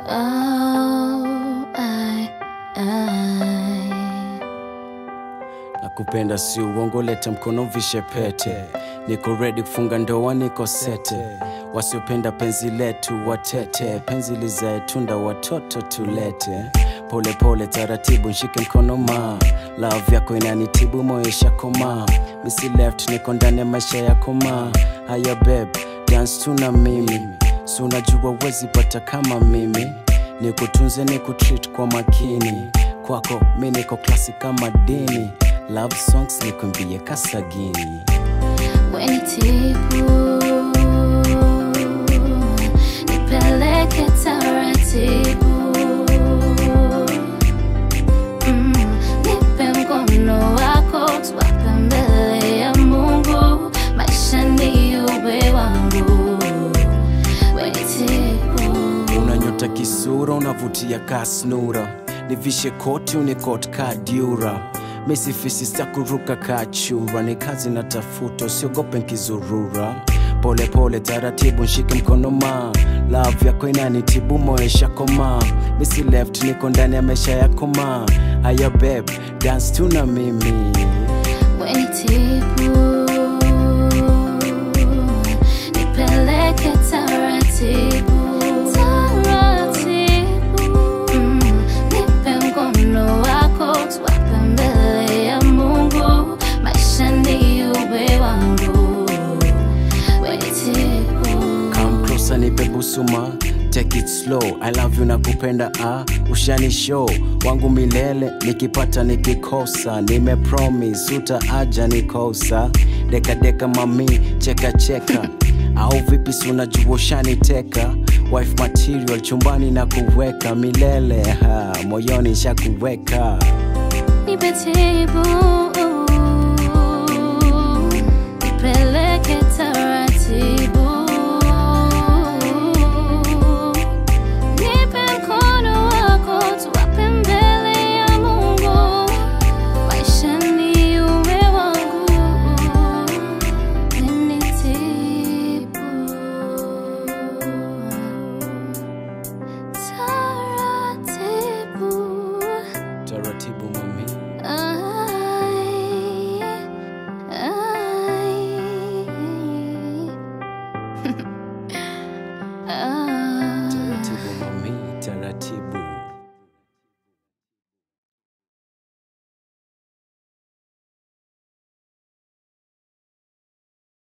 Oh, I, I. nakupenda si uongo leta mkono vishe pete niko redi kufunga ndoa niko sete wasiopenda penzi letu watete penzi lizae tunda watoto tulete pole pole taratibu nshike mkono ma love yako inanitibu moyo shakoma misi left niko ndani ya maisha yako ma haya beb dance tu na mimi si unajua wezi pata kama mimi nikutunze nikutreat kwa makini kwako mi niko klasi kama dini love songs nikumbie kasagini Wenitibu, nipeleke taratibu. Mm, nipe mkono wako, tuwape mbele ya Mungu, maisha ni uwe wangu. Wenitibu, unanyota kisura unavutia kasnura nivishe koti unikot kadura misifisi stakuruka kachura ni kazi na tafuta usiogope nkizurura pole pole taratibu nshike mkono ma love yako inanitibu moyo shakoma misi left niko ndani ya maisha yako ma haya beb dance tu na mimi wenitibu, nipeleke taratibu. Taratibu. Mm, nipe mkono wako, tuwape mbele ya Mungu, maisha ni uwe wangu. Wenitibu. Come closer nipe busuma Take it slow, I love you nakupenda ah, ushani show wangu milele nikipata nikikosa nime promise utaaja nikosa deka deka mami cheka cheka au vipi si unajua ushaniteka wife material chumbani na kuweka milele ha, moyoni shakuweka Nipe tibu